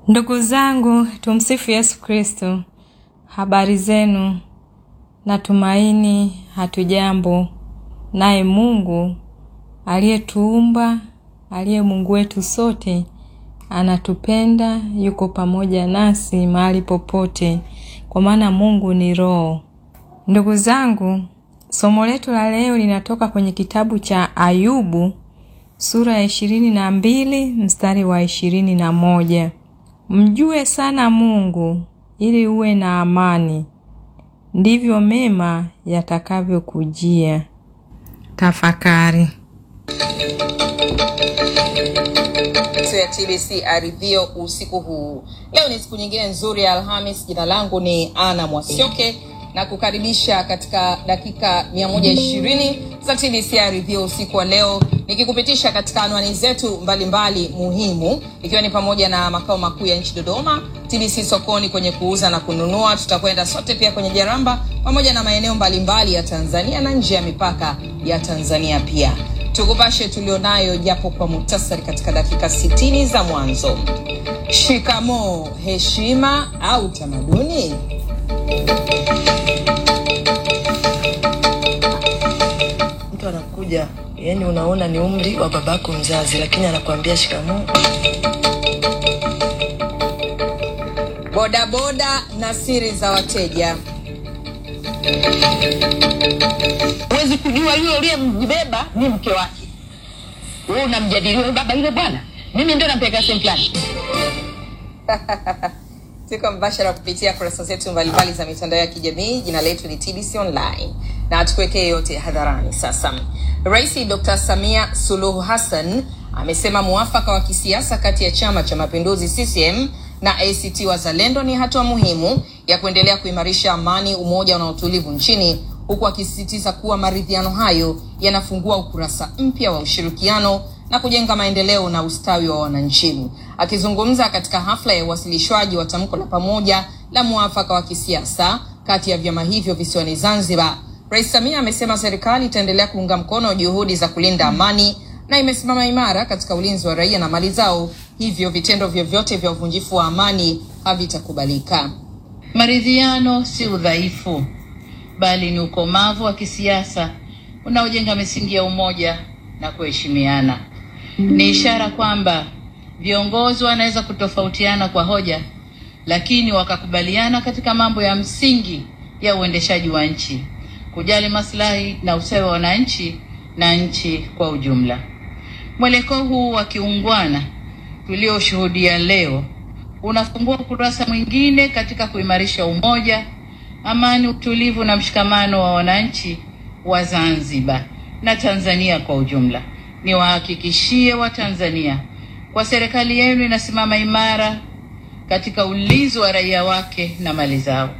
Ndugu zangu, tumsifu Yesu Kristo. Habari zenu? Natumaini hatujambo. Naye Mungu aliyetuumba, aliye Mungu wetu sote, anatupenda, yuko pamoja nasi mahali popote, kwa maana Mungu ni Roho. Ndugu zangu, somo letu la leo linatoka kwenye kitabu cha Ayubu sura ya ishirini na mbili mstari wa ishirini na moja. Mjue sana Mungu ili uwe na amani, ndivyo mema yatakavyokujia. Tafakari. ya TBC Arivio usiku huu. Leo ni siku nyingine nzuri ya Alhamis. Jina langu ni Ana Mwasioke na kukaribisha katika dakika 120 za TBC Arivio usiku wa leo, nikikupitisha katika anwani zetu mbalimbali mbali muhimu, ikiwa ni pamoja na makao makuu ya nchi Dodoma, TBC sokoni kwenye kuuza na kununua. Tutakwenda sote pia kwenye Jaramba pamoja na maeneo mbalimbali ya Tanzania na nje ya mipaka ya Tanzania pia tukupashe tulionayo japo kwa muhtasari katika dakika 60 za mwanzo. Shikamoo, heshima au tamaduni? Mtu anakuja yani, unaona ni umri wa babako mzazi, lakini anakuambia shikamoo. Bodaboda na siri za wateja. huwezi kujua yule uliyembeba ni mke wake. Wewe unamjadili wewe baba yule bwana, mimi ndio nampeleka sehemu fulani. Tuko mbashara kupitia kurasa zetu mbalimbali za mitandao ya kijamii. Jina letu ni TBC Online na tukuwekee yote hadharani. Sasa, Rais Dr. Samia Suluhu Hassan amesema muafaka wa kisiasa kati ya Chama cha Mapinduzi CCM na ACT Wazalendo ni hatua muhimu ya kuendelea kuimarisha amani, umoja na utulivu nchini, huku akisisitiza kuwa maridhiano hayo yanafungua ukurasa mpya wa ushirikiano na kujenga maendeleo na ustawi wa wananchi. Akizungumza katika hafla ya uwasilishwaji wa tamko la pamoja la muafaka wa kisiasa kati ya vyama hivyo visiwani Zanzibar, Rais Samia amesema serikali itaendelea kuunga mkono juhudi za kulinda amani na imesimama imara katika ulinzi wa raia na mali zao, hivyo vitendo vyovyote vya uvunjifu wa amani havitakubalika. Maridhiano si udhaifu, bali ni ukomavu wa kisiasa unaojenga misingi ya umoja na kuheshimiana. Ni ishara kwamba viongozi wanaweza kutofautiana kwa hoja, lakini wakakubaliana katika mambo ya msingi ya uendeshaji wa nchi, kujali maslahi na ustawi wa wananchi na nchi kwa ujumla. Mwelekeo huu wa kiungwana tulioshuhudia leo unafungua ukurasa mwingine katika kuimarisha umoja, amani, utulivu na mshikamano wa wananchi wa Zanzibar na Tanzania kwa ujumla. Niwahakikishie Watanzania kwa serikali yenu inasimama imara katika ulinzi wa raia wake na mali zao.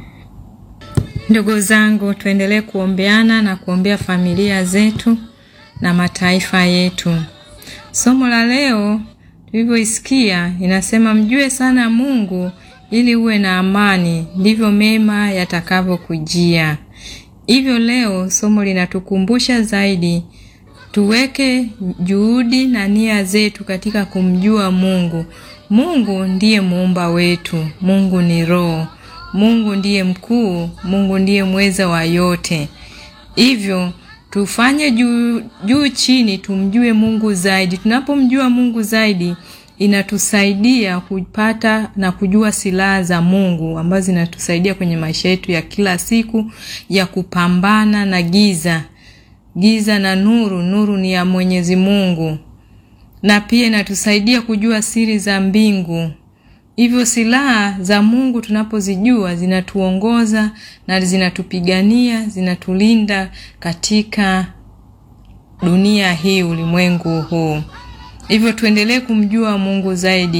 Ndugu zangu, tuendelee kuombeana na kuombea familia zetu na mataifa yetu. Somo la leo tulivyoisikia inasema mjue sana Mungu ili uwe na amani, ndivyo mema yatakavyokujia. Hivyo leo somo linatukumbusha zaidi tuweke juhudi na nia zetu katika kumjua Mungu. Mungu ndiye muumba wetu. Mungu ni Roho. Mungu ndiye mkuu. Mungu ndiye mweza wa yote. Hivyo tufanye juu juu chini, tumjue Mungu zaidi. Tunapomjua Mungu zaidi, inatusaidia kupata na kujua silaha za Mungu ambazo zinatusaidia kwenye maisha yetu ya kila siku ya kupambana na giza giza na nuru. Nuru ni ya Mwenyezi Mungu, na pia inatusaidia kujua siri za mbingu. Hivyo silaha za Mungu tunapozijua zinatuongoza na zinatupigania, zinatulinda katika dunia hii, ulimwengu huu. Hivyo tuendelee kumjua Mungu zaidi.